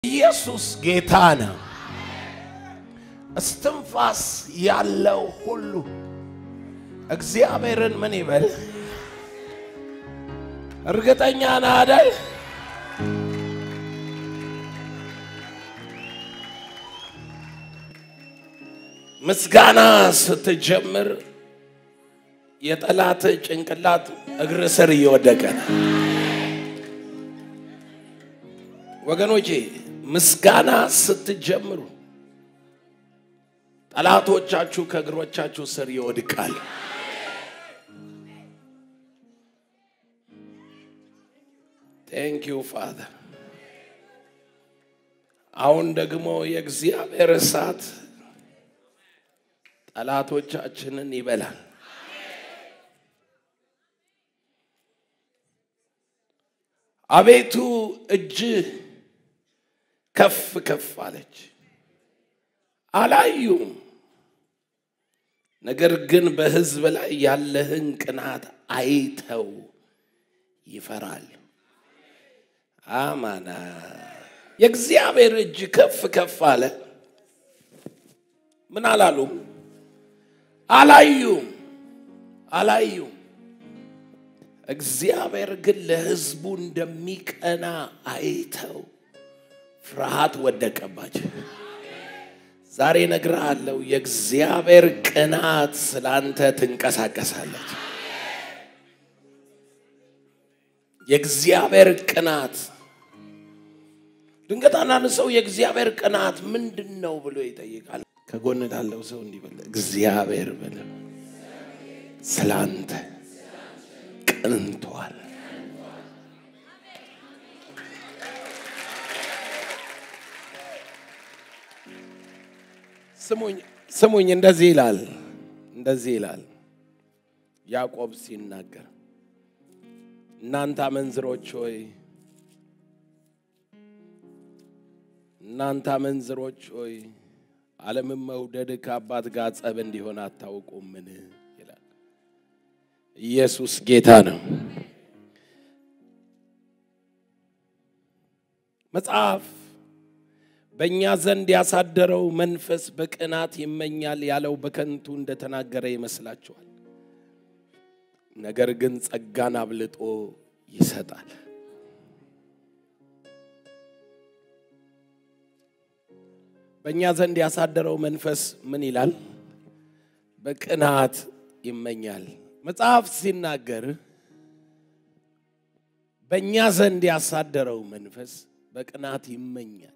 ኢየሱስ ጌታ ነው። እስትንፋስ ያለው ሁሉ እግዚአብሔርን ምን ይበል? እርግጠኛ ነህ አይደል? ምስጋና ስትጀምር የጠላት ጭንቅላት እግር ስር እየወደቀ ነው። ወገኖቼ ምስጋና ስትጀምሩ ጠላቶቻችሁ ከእግሮቻችሁ ስር ይወድቃል። ቴንክ ዩ ፋዘር። አሁን ደግሞ የእግዚአብሔር እሳት ጠላቶቻችንን ይበላል። አቤቱ እጅህ ከፍ ከፍ አለች፣ አላዩም። ነገር ግን በሕዝብ ላይ ያለህን ቅናት አይተው ይፈራል። አማና የእግዚአብሔር እጅ ከፍ ከፍ አለ። ምን አላሉም? አላዩም፣ አላዩም። እግዚአብሔር ግን ለሕዝቡ እንደሚቀና አይተው ፍርሃት ወደቀባቸው። ዛሬ እነግርሃለሁ፣ የእግዚአብሔር ቅናት ስላንተ ትንቀሳቀሳለች። የእግዚአብሔር ቅናት ድንገት አንዳንድ ሰው የእግዚአብሔር ቅናት ምንድን ነው ብሎ ይጠይቃል። ከጎን ላለው ሰው እንዲህ በለ፣ እግዚአብሔር በለ ስላንተ ቅንቷል። ስሙኝ ስሙኝ፣ እንደዚህ ይላል እንደዚህ ይላል ያዕቆብ ሲናገር እናንተ አመንዝሮች ሆይ እናንተ አመንዝሮች ሆይ ዓለምን መውደድ ከአባት ጋር ጸብ እንዲሆን አታውቁምን? ይላል። ኢየሱስ ጌታ ነው። መጽሐፍ በእኛ ዘንድ ያሳደረው መንፈስ በቅናት ይመኛል ያለው በከንቱ እንደተናገረ ይመስላችኋል። ነገር ግን ጸጋን አብልጦ ይሰጣል። በእኛ ዘንድ ያሳደረው መንፈስ ምን ይላል? በቅናት ይመኛል። መጽሐፍ ሲናገር በእኛ ዘንድ ያሳደረው መንፈስ በቅናት ይመኛል።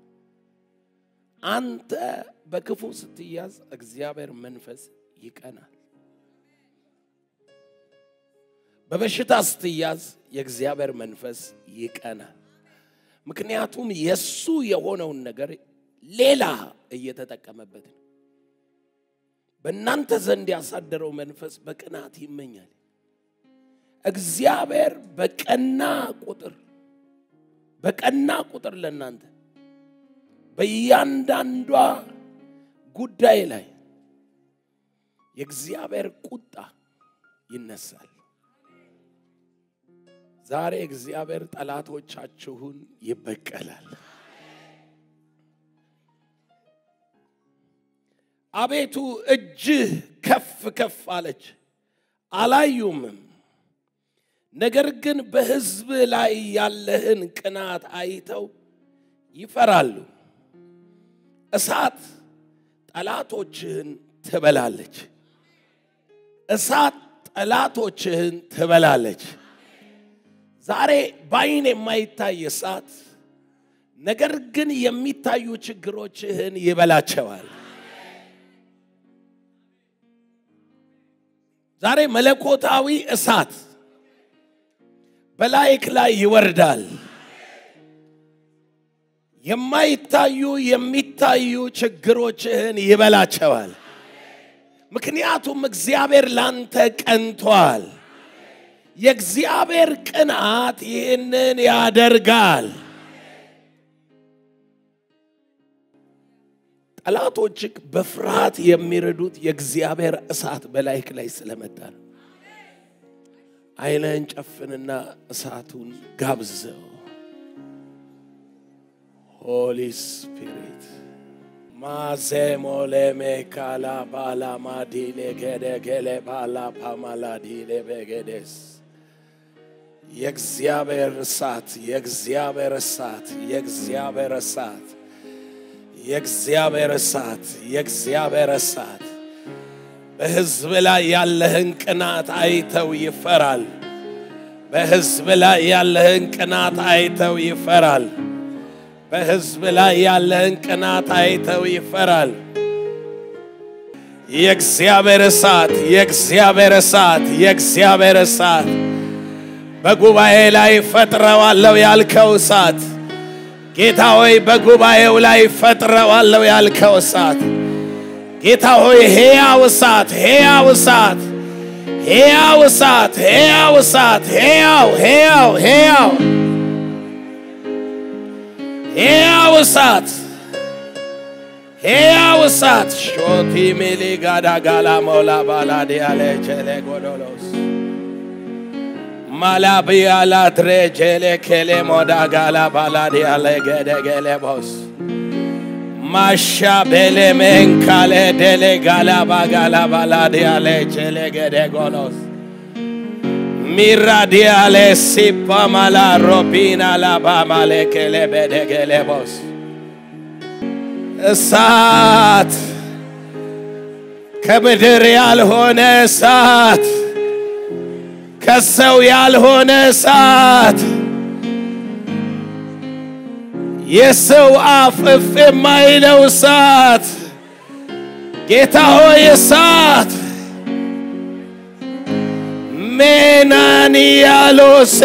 አንተ በክፉ ስትያዝ እግዚአብሔር መንፈስ ይቀናል። በበሽታ ስትያዝ የእግዚአብሔር መንፈስ ይቀናል። ምክንያቱም የሱ የሆነውን ነገር ሌላ እየተጠቀመበት ነው። በእናንተ ዘንድ ያሳደረው መንፈስ በቅናት ይመኛል። እግዚአብሔር በቀና ቁጥር በቀና ቁጥር ለእናንተ በእያንዳንዷ ጉዳይ ላይ የእግዚአብሔር ቁጣ ይነሳል። ዛሬ እግዚአብሔር ጠላቶቻችሁን ይበቀላል። አቤቱ እጅህ ከፍ ከፍ አለች፣ አላዩምም። ነገር ግን በሕዝብ ላይ ያለህን ቅናት አይተው ይፈራሉ። እሳት ጠላቶችህን ትበላለች። እሳት ጠላቶችህን ትበላለች። ዛሬ በዓይን የማይታይ እሳት ነገር ግን የሚታዩ ችግሮችህን ይበላቸዋል። ዛሬ መለኮታዊ እሳት በላይክ ላይ ይወርዳል። የማይታዩ የሚታዩ ችግሮችህን ይበላቸዋል። ምክንያቱም እግዚአብሔር ላንተ ቀንቷል። የእግዚአብሔር ቅንዓት ይህንን ያደርጋል። ጠላቶችህ በፍርሃት የሚረዱት የእግዚአብሔር እሳት በላይክ ላይ ስለመጣ ነው። ዓይንህን ጨፍንና እሳቱን ጋብዘው። ሆሊ ስፒሪት ማዜሞሌሜ ካላ ባላ ማዲሌ ገደ ገሌ ባላ ፓማላዲሌ በገደስ የእግዚአብሔር እሳት የእግዚአብሔር እሳት የእግዚአብሔር እሳት የእግዚአብሔር እሳት የእግዚአብሔር እሳት በሕዝብ ላይ ያለህን ቅናት አይተው ይፈራል። በሕዝብ ላይ ያለህን ቅናት አይተው ይፈራል። በሕዝብ ላይ ያለህን ቅናት አይተው ይፈራል። የእግዚአብሔር እሳት የእግዚአብሔር እሳት የእግዚአብሔር እሳት በጉባኤ ላይ ፈጥረዋለሁ ያልከው እሳት ጌታ ሆይ በጉባኤው ላይ ፈጥረዋለሁ ያልከው እሳት ጌታ ሆይ ሕያው እሳት ሕያው እሳት ሕያው እሳት ሕያው እሳት ሕያው ሕያው ሕያው ሕያው እሳት ሕያው እሳት ሾቲ ሚሊ ጋዳ ጋላ ሞላ ባላዲ ያለ ቸሌ ጎዶሎስ ማላቢያ ላትሬ ጀሌ ኬሌ ሞዳ ጋላ ባላዲ ያለ ገደ ገሌ ቦስ ማሻ ቤሌ ሜንካሌ ደሌ ጋላ ባጋላ ባላዲ ያለ ቸሌ ገደ ጎሎስ ሚራዲያሌ ሲፓ ማላ ሮቢና ላባ ማሌ ኬሌ በደ ገሌ ቦስ እሳት ከምድር ያልሆነ እሳት ከሰው ያልሆነ እሳት የሰው አፍ እፍ የማይለው እሳት ጌታ ሆይ እሳት ሜናንያሎሴ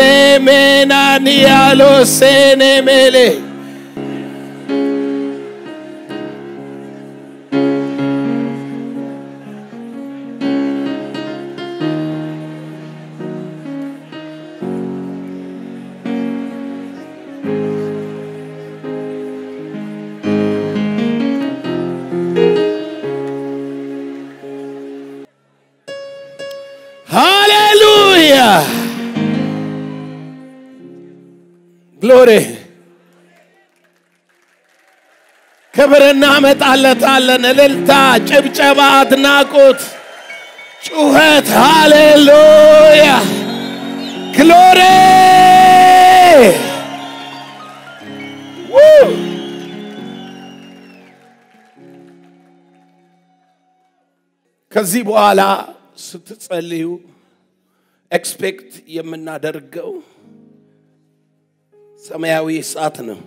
ሜናንያሎሴ ኔሜሌ ሃሌሉያ ግሎሪ ክብር እናመጣለታለን። እልልታ፣ ጭብጨባ፣ አድናቆት፣ ጩኸት። ሃሌሉያ ግሎሪ ከዚህ በኋላ ስትጸልዩ ኤክስፔክት የምናደርገው ሰማያዊ እሳት ነው።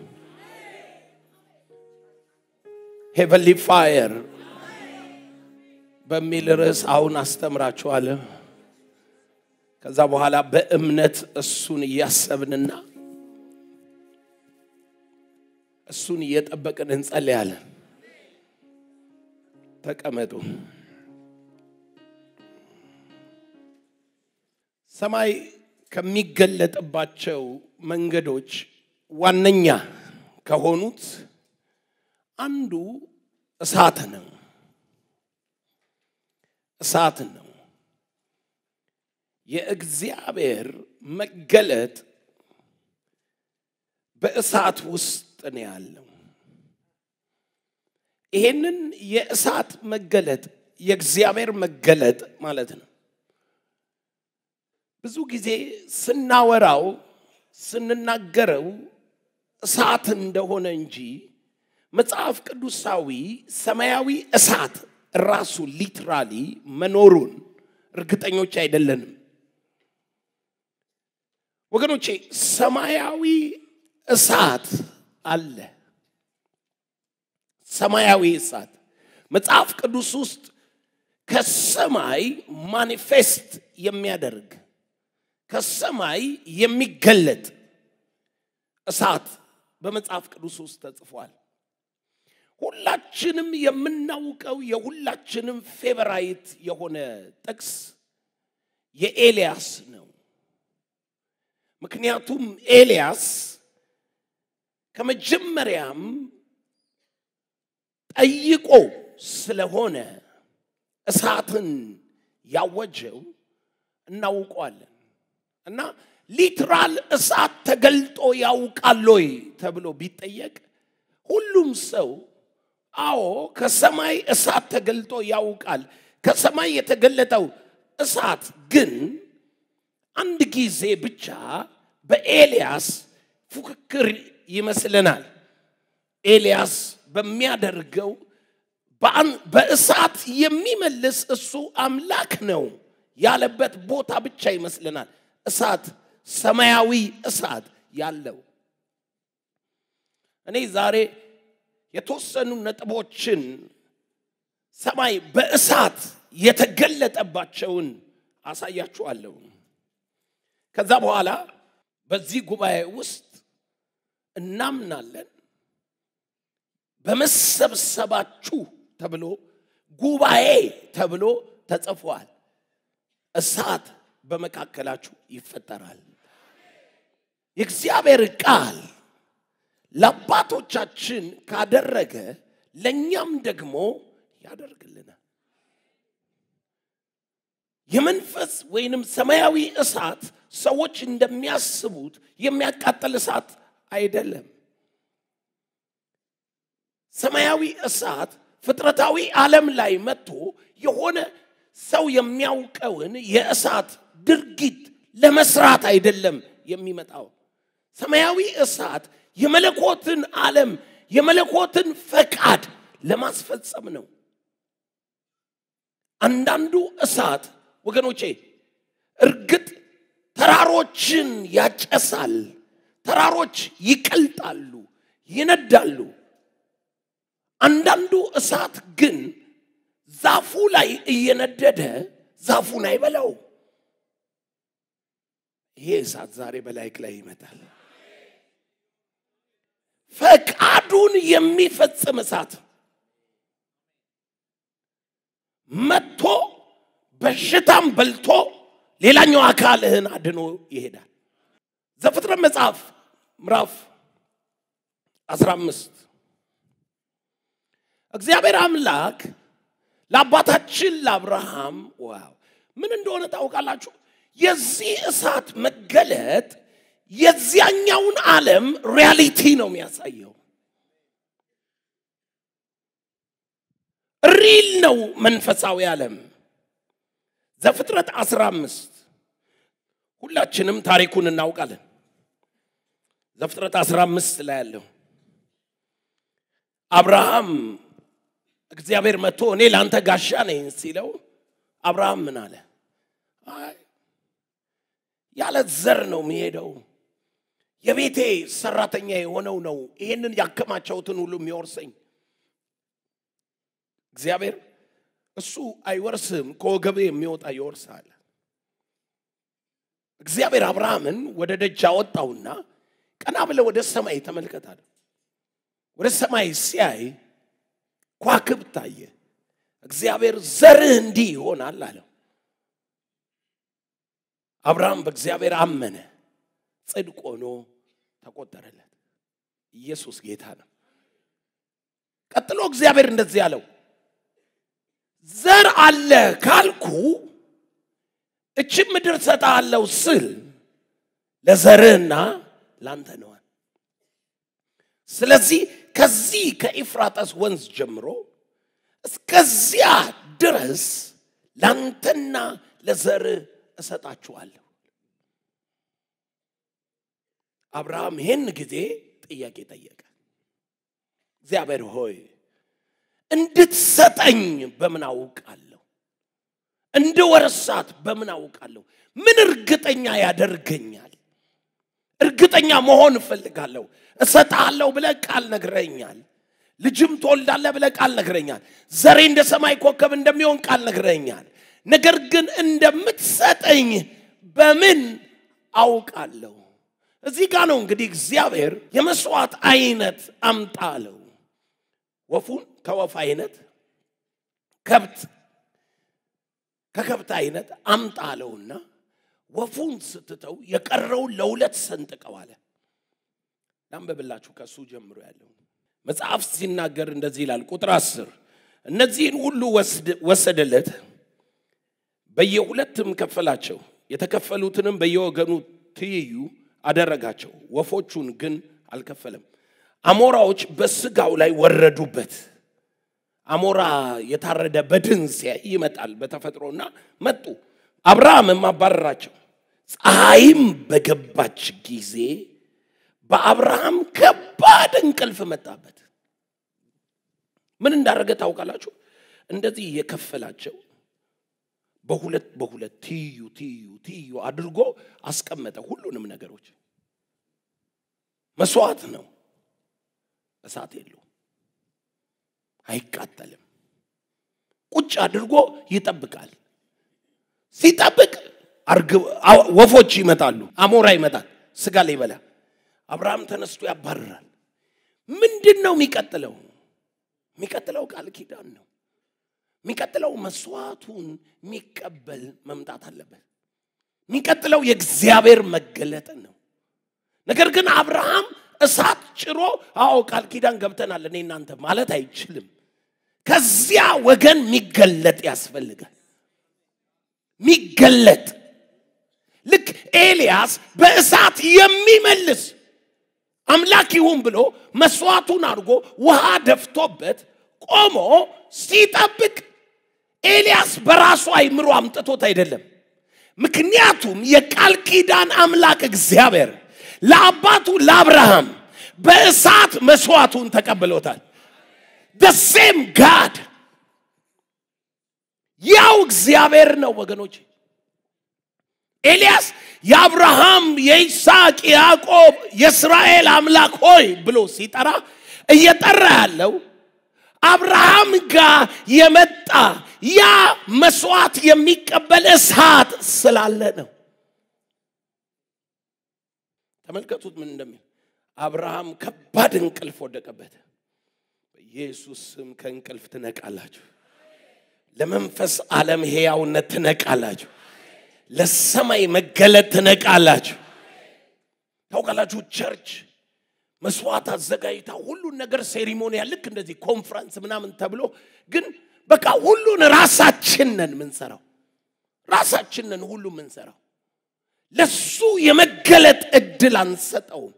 ሄቨንሊ ፋየር በሚል ርዕስ አሁን አስተምራችኋለሁ። ከዛ በኋላ በእምነት እሱን እያሰብንና እሱን እየጠበቅን እንጸልያለን። ተቀመጡ። ሰማይ ከሚገለጥባቸው መንገዶች ዋነኛ ከሆኑት አንዱ እሳት ነው። እሳት ነው። የእግዚአብሔር መገለጥ በእሳት ውስጥ ነው ያለው። ይሄንን የእሳት መገለጥ የእግዚአብሔር መገለጥ ማለት ነው። ብዙ ጊዜ ስናወራው ስንናገረው እሳት እንደሆነ እንጂ መጽሐፍ ቅዱሳዊ ሰማያዊ እሳት ራሱ ሊትራሊ መኖሩን እርግጠኞች አይደለንም። ወገኖቼ ሰማያዊ እሳት አለ። ሰማያዊ እሳት መጽሐፍ ቅዱስ ውስጥ ከሰማይ ማኒፌስት የሚያደርግ ከሰማይ የሚገለጥ እሳት በመጽሐፍ ቅዱስ ውስጥ ተጽፏል። ሁላችንም የምናውቀው የሁላችንም ፌቨራይት የሆነ ጥቅስ የኤልያስ ነው። ምክንያቱም ኤልያስ ከመጀመሪያም ጠይቆ ስለሆነ እሳትን ያወጀው እናውቀዋለን። እና ሊትራል እሳት ተገልጦ ያውቃል ወይ ተብሎ ቢጠየቅ ሁሉም ሰው አዎ ከሰማይ እሳት ተገልጦ ያውቃል። ከሰማይ የተገለጠው እሳት ግን አንድ ጊዜ ብቻ በኤልያስ ፉክክር ይመስለናል። ኤልያስ በሚያደርገው በእሳት የሚመልስ እሱ አምላክ ነው ያለበት ቦታ ብቻ ይመስለናል። እሳት ሰማያዊ እሳት ያለው እኔ ዛሬ የተወሰኑ ነጥቦችን ሰማይ በእሳት የተገለጠባቸውን አሳያችኋለሁ። ከዛ በኋላ በዚህ ጉባኤ ውስጥ እናምናለን በመሰብሰባችሁ ተብሎ ጉባኤ ተብሎ ተጽፏል። እሳት በመካከላችሁ ይፈጠራል። የእግዚአብሔር ቃል ለአባቶቻችን ካደረገ ለእኛም ደግሞ ያደርግልናል። የመንፈስ ወይንም ሰማያዊ እሳት ሰዎች እንደሚያስቡት የሚያቃጥል እሳት አይደለም። ሰማያዊ እሳት ፍጥረታዊ ዓለም ላይ መጥቶ የሆነ ሰው የሚያውቀውን የእሳት ድርጊት ለመስራት አይደለም የሚመጣው። ሰማያዊ እሳት የመለኮትን ዓለም የመለኮትን ፈቃድ ለማስፈጸም ነው። አንዳንዱ እሳት ወገኖቼ እርግጥ ተራሮችን ያጨሳል፣ ተራሮች ይቀልጣሉ፣ ይነዳሉ። አንዳንዱ እሳት ግን ዛፉ ላይ እየነደደ ዛፉን አይበላው። ይሄ እሳት ዛሬ በላይክ ላይ ይመጣል። ፈቃዱን የሚፈጽም እሳት መጥቶ በሽታም በልቶ ሌላኛው አካልህን አድኖ ይሄዳል። ዘፍጥረት መጽሐፍ ምዕራፍ 15 እግዚአብሔር አምላክ ለአባታችን ለአብርሃም ዋው ምን እንደሆነ ታውቃላችሁ? የዚህ እሳት መገለጥ የዚያኛውን ዓለም ሪያሊቲ ነው የሚያሳየው። ሪል ነው መንፈሳዊ ዓለም። ዘፍጥረት 15 ሁላችንም ታሪኩን እናውቃለን። ዘፍጥረት 15 ላይ ያለው አብርሃም እግዚአብሔር መጥቶ እኔ ለአንተ ጋሻ ነኝ ሲለው አብርሃም ምን አለ? አይ ያለ ዘር ነው የሚሄደው የቤቴ ሰራተኛ የሆነው ነው ይህንን ያከማቸውትን ሁሉ የሚወርሰኝ እግዚአብሔር እሱ አይወርስም ከወገብ የሚወጣ ይወርሳል እግዚአብሔር አብርሃምን ወደ ደጅ አወጣውና ቀና ብለ ወደ ሰማይ ተመልከታል ወደ ሰማይ ሲያይ ኳክብት ታየ እግዚአብሔር ዘርህ እንዲህ ይሆናል አለው አብርሃም በእግዚአብሔር አመነ ጽድቅ ሆኖ ተቆጠረለት ኢየሱስ ጌታ ነው ቀጥሎ እግዚአብሔር እንደዚህ አለው ዘር አለ ካልኩ እችም ምድር ሰጣለው ስል ለዘርህና ላንተ ነዋል ስለዚህ ከዚህ ከኢፍራጠስ ወንዝ ጀምሮ እስከዚያ ድረስ ላንተና ለዘርህ እሰጣችኋለሁ አብርሃም ይህን ጊዜ ጥያቄ ጠየቀ እግዚአብሔር ሆይ እንድትሰጠኝ በምን አውቃለሁ እንድወርሳት በምን አውቃለሁ ምን እርግጠኛ ያደርገኛል እርግጠኛ መሆን እፈልጋለሁ እሰጣለሁ ብለ ቃል ነግረኛል ልጅም ትወልዳለ ብለ ቃል ነግረኛል ዘሬ እንደ ሰማይ ኮከብ እንደሚሆን ቃል ነግረኛል ነገር ግን እንደምትሰጠኝ በምን አውቃለሁ እዚህ ጋር ነው እንግዲህ እግዚአብሔር የመስዋዕት አይነት አምጣ አለው ወፉን ከወፍ አይነት ከብት ከከብት አይነት አምጣ አለውና ወፉን ስትተው የቀረውን ለሁለት ሰንጥቀው አለ ላንበብላችሁ ከእሱ ጀምሮ ያለው መጽሐፍ ሲናገር እንደዚህ ይላል ቁጥር አስር እነዚህን ሁሉ ወሰደለት በየሁለትም ከፈላቸው የተከፈሉትንም በየወገኑ ትይዩ አደረጋቸው ወፎቹን ግን አልከፈለም አሞራዎች በስጋው ላይ ወረዱበት። አሞራ የታረደ በድን ሲያይ ይመጣል በተፈጥሮና መጡ። አብርሃምም አባረራቸው። ፀሐይም በገባች ጊዜ በአብርሃም ከባድ እንቅልፍ መጣበት። ምን እንዳደረገ ታውቃላችሁ? እንደዚህ የከፈላቸው በሁለት በሁለት ትይዩ ትይዩ ትይዩ አድርጎ አስቀመጠ። ሁሉንም ነገሮች መስዋዕት ነው። እሳት የለውም፣ አይቃጠልም። ቁጭ አድርጎ ይጠብቃል። ሲጠብቅ ወፎች ይመጣሉ፣ አሞራ ይመጣል፣ ስጋ ላይ ይበላ። አብርሃም ተነስቶ ያባርራል። ምንድን ነው የሚቀጥለው? የሚቀጥለው ቃል ኪዳን ነው። የሚቀጥለው መስዋዕቱን የሚቀበል መምጣት አለበት። የሚቀጥለው የእግዚአብሔር መገለጥ ነው። ነገር ግን አብርሃም እሳት ጭሮ አዎ ቃል ኪዳን ገብተናል እኔ እናንተ ማለት አይችልም። ከዚያ ወገን የሚገለጥ ያስፈልጋል። የሚገለጥ ልክ ኤልያስ በእሳት የሚመልስ አምላክ ይሁን ብሎ መስዋዕቱን አድርጎ ውሃ ደፍቶበት ቆሞ ሲጠብቅ ኤልያስ በራሱ አይምሮ አምጥቶት አይደለም። ምክንያቱም የቃል ኪዳን አምላክ እግዚአብሔር ለአባቱ ለአብርሃም በእሳት መስዋዕቱን ተቀብሎታል። ደሴም ጋድ ያው እግዚአብሔር ነው ወገኖች። ኤልያስ የአብርሃም የይስሐቅ ያዕቆብ የእስራኤል አምላክ ሆይ ብሎ ሲጠራ እየጠራ ያለው አብርሃም ጋር የመጣ ያ መስዋዕት የሚቀበል እሳት ስላለ ነው። ተመልከቱት ምን እንደሚል አብርሃም ከባድ እንቅልፍ ወደቀበት። በኢየሱስ ስም ከእንቅልፍ ትነቃላችሁ። ለመንፈስ ዓለም ሕያውነት ትነቃላችሁ። ለሰማይ መገለጥ ትነቃላችሁ። ታውቃላችሁ ቸርች መስዋዕት አዘጋጅታ ሁሉን ነገር ሴሪሞኒያ ልክ እንደዚህ ኮንፍረንስ ምናምን ተብሎ ግን በቃ ሁሉን ራሳችንን ምንሰራው ራሳችንን ሁሉ ምንሰራው ለሱ የመገለጥ እድል አንሰጠውም።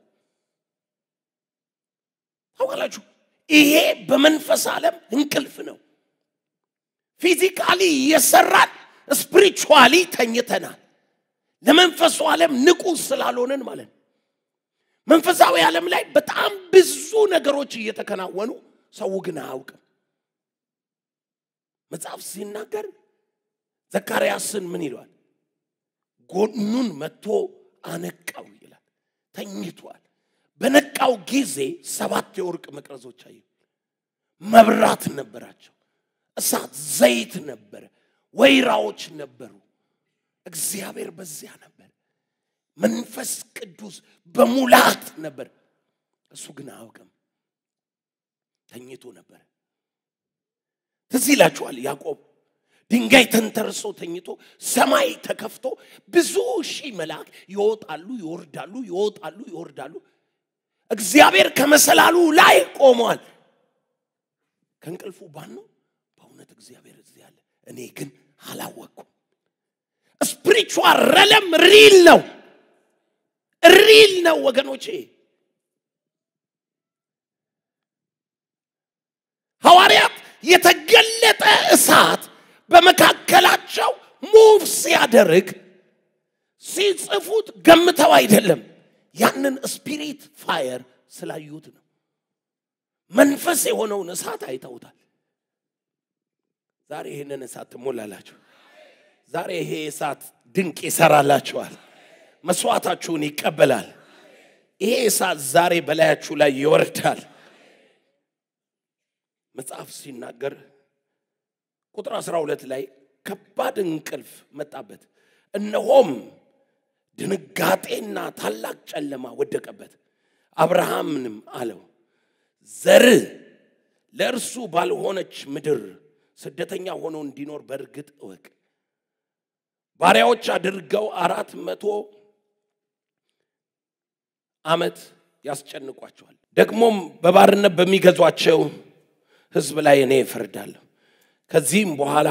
ታውቃላችሁ ይሄ በመንፈስ ዓለም እንቅልፍ ነው። ፊዚካሊ እየሰራን ስፒሪቹዋሊ ተኝተናል። ለመንፈሱ ዓለም ንቁ ስላልሆንን ማለት ነው። መንፈሳዊ ዓለም ላይ በጣም ብዙ ነገሮች እየተከናወኑ ሰው ግን አያውቅም። መጽሐፍ ሲናገር ዘካርያስን ምን ይለዋል? ጎኑን መጥቶ አነቃው ይላል። ተኝቷል። በነቃው ጊዜ ሰባት የወርቅ መቅረዞች አየ። መብራት ነበራቸው። እሳት፣ ዘይት ነበረ። ወይራዎች ነበሩ። እግዚአብሔር በዚያ ነበር። መንፈስ ቅዱስ በሙላት ነበር። እሱ ግን አያውቅም፣ ተኝቶ ነበር። ትዝ ይላችኋል ያዕቆብ ድንጋይ ተንተርሶ ተኝቶ ሰማይ ተከፍቶ ብዙ ሺህ መልአክ ይወጣሉ ይወርዳሉ ይወጣሉ ይወርዳሉ። እግዚአብሔር ከመሰላሉ ላይ ቆሟል። ከእንቅልፉ ባን ነው በእውነት እግዚአብሔር እዚህ አለ፣ እኔ ግን አላወቅኩም። ስፒሪቹዋል ረለም ሪል ነው ሪል ነው ወገኖቼ። ሐዋርያት የተገለጠ እሳት በመካከላቸው ሙቭ ሲያደርግ ሲጽፉት ገምተው አይደለም፣ ያንን ስፒሪት ፋየር ስላዩት ነው። መንፈስ የሆነውን እሳት አይተውታል። ዛሬ ይህንን እሳት ትሞላላችሁ። ዛሬ ይሄ እሳት ድንቅ ይሰራላችኋል። መስዋዕታችሁን ይቀበላል። ይሄ እሳት ዛሬ በላያችሁ ላይ ይወርዳል። መጽሐፍ ሲናገር ቁጥር 12 ላይ ከባድ እንቅልፍ መጣበት፣ እነሆም ድንጋጤና ታላቅ ጨለማ ወደቀበት። አብርሃምንም አለው ዘርህ ለእርሱ ባልሆነች ምድር ስደተኛ ሆኖ እንዲኖር በእርግጥ እወቅ። ባሪያዎች አድርገው አራት መቶ ዓመት ያስጨንቋቸዋል። ደግሞም በባርነት በሚገዟቸው ሕዝብ ላይ እኔ እፈርዳለሁ። ከዚህም በኋላ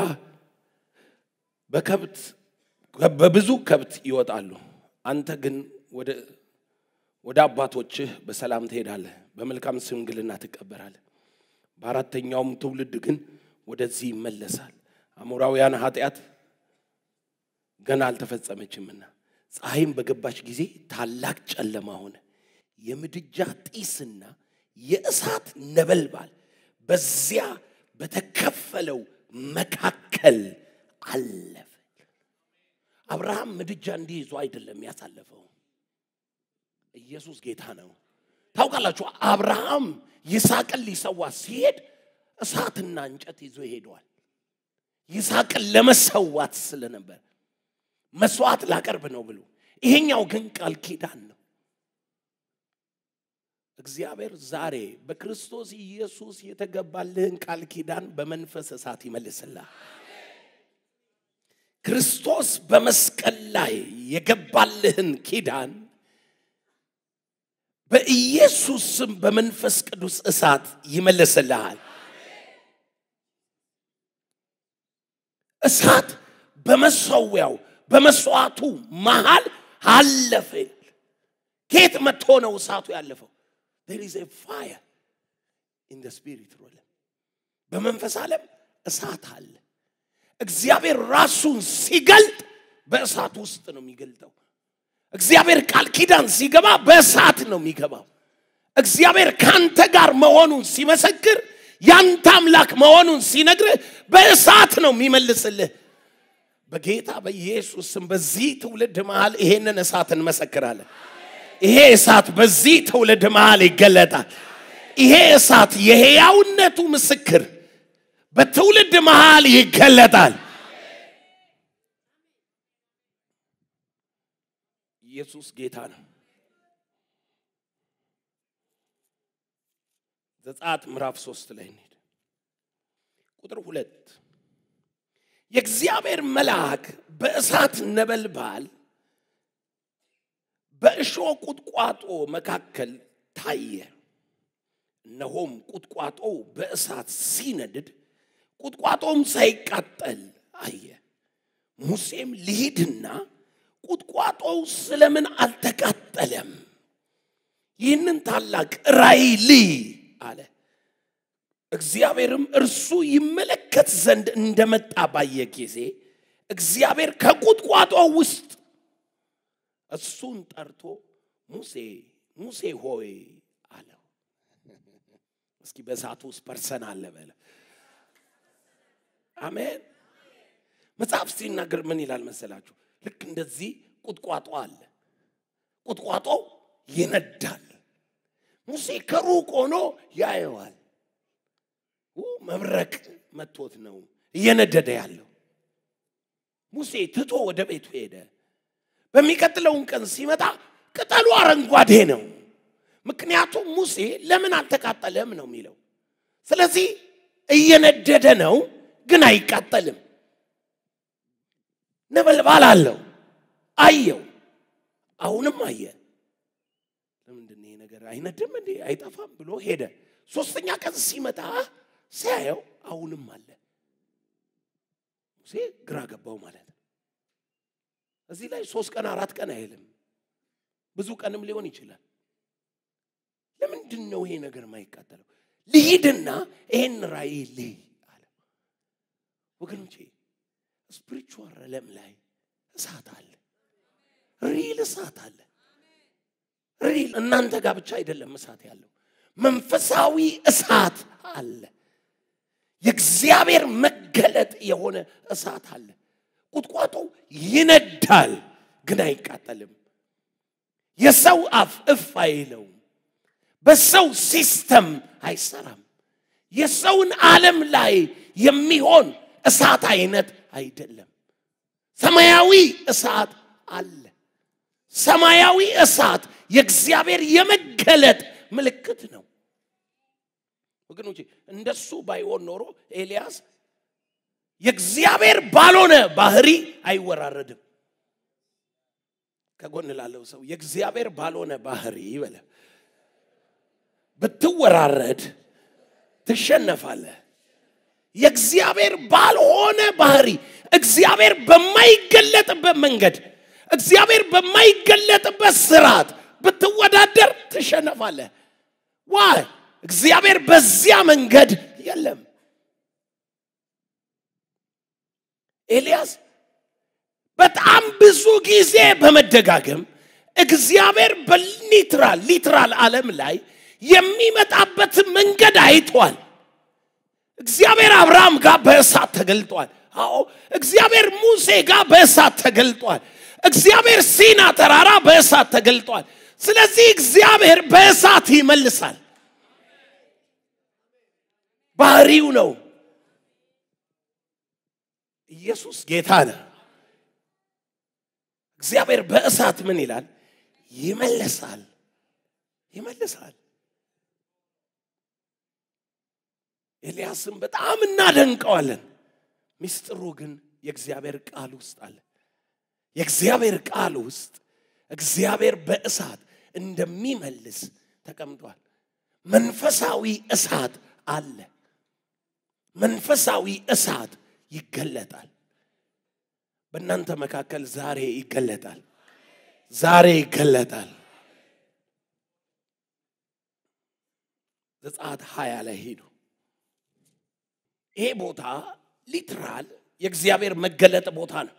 በከብት በብዙ ከብት ይወጣሉ። አንተ ግን ወደ አባቶችህ በሰላም ትሄዳለህ። በመልካም ሽምግልና ትቀበራለህ። በአራተኛውም ትውልድ ግን ወደዚህ ይመለሳል። አሞራውያን ኃጢአት ገና አልተፈጸመችምና ፀሐይም በገባች ጊዜ ታላቅ ጨለማ ሆነ። የምድጃ ጢስና የእሳት ነበልባል በዚያ በተከፈለው መካከል አለፈ። አብርሃም ምድጃ እንዲይዞ አይደለም ያሳለፈው። ኢየሱስ ጌታ ነው። ታውቃላችሁ፣ አብርሃም ይስሐቅን ሊሰዋ ሲሄድ እሳትና እንጨት ይዞ ሄደዋል። ይስሐቅን ለመሰዋት ስለነበር መስዋዕት ላቀርብ ነው ብሎ፣ ይሄኛው ግን ቃል ኪዳን ነው። እግዚአብሔር ዛሬ በክርስቶስ ኢየሱስ የተገባልህን ቃል ኪዳን በመንፈስ እሳት ይመልስልሃል። ክርስቶስ በመስቀል ላይ የገባልህን ኪዳን በኢየሱስ ስም በመንፈስ ቅዱስ እሳት ይመልስልሃል። እሳት በመሰዊያው በመስዋዕቱ መሃል አለፈ። ከየት መጥቶ ነው እሳቱ ያለፈው? there is a fire in the spirit realm በመንፈስ ዓለም እሳት አለ። እግዚአብሔር ራሱን ሲገልጥ በእሳት ውስጥ ነው የሚገልጠው። እግዚአብሔር ቃል ኪዳን ሲገባ በእሳት ነው የሚገባው። እግዚአብሔር ካንተ ጋር መሆኑን ሲመሰክር ያንተ አምላክ መሆኑን ሲነግርህ በእሳት ነው የሚመልስልህ። በጌታ በኢየሱስ ስም በዚህ ትውልድ መሃል ይሄንን እሳት እንመሰክራለን። ይሄ እሳት በዚህ ትውልድ መሃል ይገለጣል። ይሄ እሳት የሕያውነቱ ምስክር በትውልድ መሃል ይገለጣል። ኢየሱስ ጌታ ነው። ዘጸአት ምዕራፍ ሶስት ላይ እንሂድ። ቁጥር ሁለት የእግዚአብሔር መልአክ በእሳት ነበልባል በእሾህ ቁጥቋጦ መካከል ታየ። እነሆም ቁጥቋጦው በእሳት ሲነድድ ቁጥቋጦም ሳይቃጠል አየ። ሙሴም ልሂድና ቁጥቋጦው ስለምን አልተቃጠለም? ይህንን ታላቅ ራእይ ልይ አለ። እግዚአብሔርም እርሱ ይመለከት ዘንድ እንደመጣ ባየ ጊዜ እግዚአብሔር ከቁጥቋጦ ውስጥ እሱን ጠርቶ ሙሴ ሙሴ ሆይ አለው። እስኪ በእሳቱ ውስጥ ፐርሰን አለ በለ። አሜን። መጽሐፍ ሲናገር ምን ይላል መሰላችሁ? ልክ እንደዚህ ቁጥቋጦ አለ። ቁጥቋጦው ይነዳል። ሙሴ ከሩቅ ሆኖ ያየዋል። መብረቅ መቶት ነው እየነደደ ያለው። ሙሴ ትቶ ወደ ቤቱ ሄደ። በሚቀጥለውን ቀን ሲመጣ ቅጠሉ አረንጓዴ ነው። ምክንያቱም ሙሴ ለምን አልተቃጠለም ነው የሚለው። ስለዚህ እየነደደ ነው፣ ግን አይቃጠልም። ነበልባል አለው። አየው፣ አሁንም አየ። ለምንድን ይሄ ነገር አይነድም እንዴ አይጠፋም ብሎ ሄደ። ሶስተኛ ቀን ሲመጣ ሲያየው አሁንም አለ። ሙሴ ግራ ገባው ማለት ነው። እዚህ ላይ ሶስት ቀን አራት ቀን አይልም፣ ብዙ ቀንም ሊሆን ይችላል። ለምንድን ነው ይሄ ነገር የማይቃጠለው? ልሂድና ይሄን ራእይ ልይ አለ። ወገኖቼ ስፒሪቹዋል ዓለም ላይ እሳት አለ፣ ሪል እሳት አለ። ሪል እናንተ ጋር ብቻ አይደለም እሳት ያለው፣ መንፈሳዊ እሳት አለ። የእግዚአብሔር መገለጥ የሆነ እሳት አለ። ቁጥቋጦ ይነዳል፣ ግን አይቃጠልም። የሰው አፍ እፍ አይለውም። በሰው ሲስተም አይሰራም። የሰውን ዓለም ላይ የሚሆን እሳት አይነት አይደለም። ሰማያዊ እሳት አለ። ሰማያዊ እሳት የእግዚአብሔር የመገለጥ ምልክት ነው። ወገኖቼ እንደሱ ባይሆን ኖሮ ኤልያስ የእግዚአብሔር ባልሆነ ባህሪ አይወራረድም። ከጎን ላለው ሰው የእግዚአብሔር ባልሆነ ባህሪ ይበለ ብትወራረድ ትሸነፋለህ። የእግዚአብሔር ባልሆነ ባህሪ እግዚአብሔር በማይገለጥበት መንገድ እግዚአብሔር በማይገለጥበት ስርዓት ብትወዳደር ትሸነፋለህ። ዋይ እግዚአብሔር በዚያ መንገድ የለም። ኤልያስ በጣም ብዙ ጊዜ በመደጋገም እግዚአብሔር በሊትራል ሊትራል ዓለም ላይ የሚመጣበት መንገድ አይቷል። እግዚአብሔር አብርሃም ጋር በእሳት ተገልጧል። አዎ እግዚአብሔር ሙሴ ጋር በእሳት ተገልጧል። እግዚአብሔር ሲና ተራራ በእሳት ተገልጧል። ስለዚህ እግዚአብሔር በእሳት ይመልሳል። ባህሪው ነው። ኢየሱስ ጌታ ነው። እግዚአብሔር በእሳት ምን ይላል? ይመልሳል፣ ይመልሳል። ኤልያስም በጣም እናደንቀዋለን። ሚስጥሩ ግን የእግዚአብሔር ቃል ውስጥ አለ። የእግዚአብሔር ቃል ውስጥ እግዚአብሔር በእሳት እንደሚመልስ ተቀምጧል። መንፈሳዊ እሳት አለ። መንፈሳዊ እሳት ይገለጣል። በእናንተ መካከል ዛሬ ይገለጣል። ዛሬ ይገለጣል። ዘጸአት ሀያ ላይ ሄዱ። ይሄ ቦታ ሊትራል የእግዚአብሔር መገለጥ ቦታ ነው።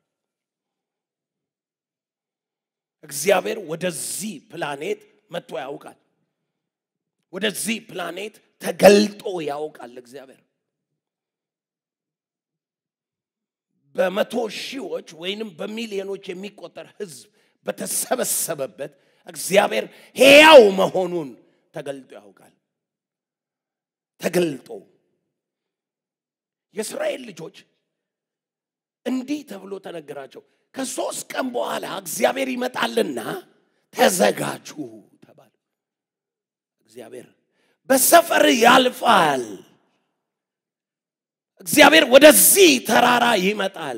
እግዚአብሔር ወደዚህ ፕላኔት መጥቶ ያውቃል። ወደዚህ ፕላኔት ተገልጦ ያውቃል። እግዚአብሔር በመቶ ሺዎች ወይንም በሚሊዮኖች የሚቆጠር ህዝብ በተሰበሰበበት እግዚአብሔር ሕያው መሆኑን ተገልጦ ያውቃል። ተገልጦ የእስራኤል ልጆች እንዲህ ተብሎ ተነገራቸው። ከሶስት ቀን በኋላ እግዚአብሔር ይመጣልና ተዘጋጁ ተባለ። እግዚአብሔር በሰፈር ያልፋል። እግዚአብሔር ወደዚህ ተራራ ይመጣል።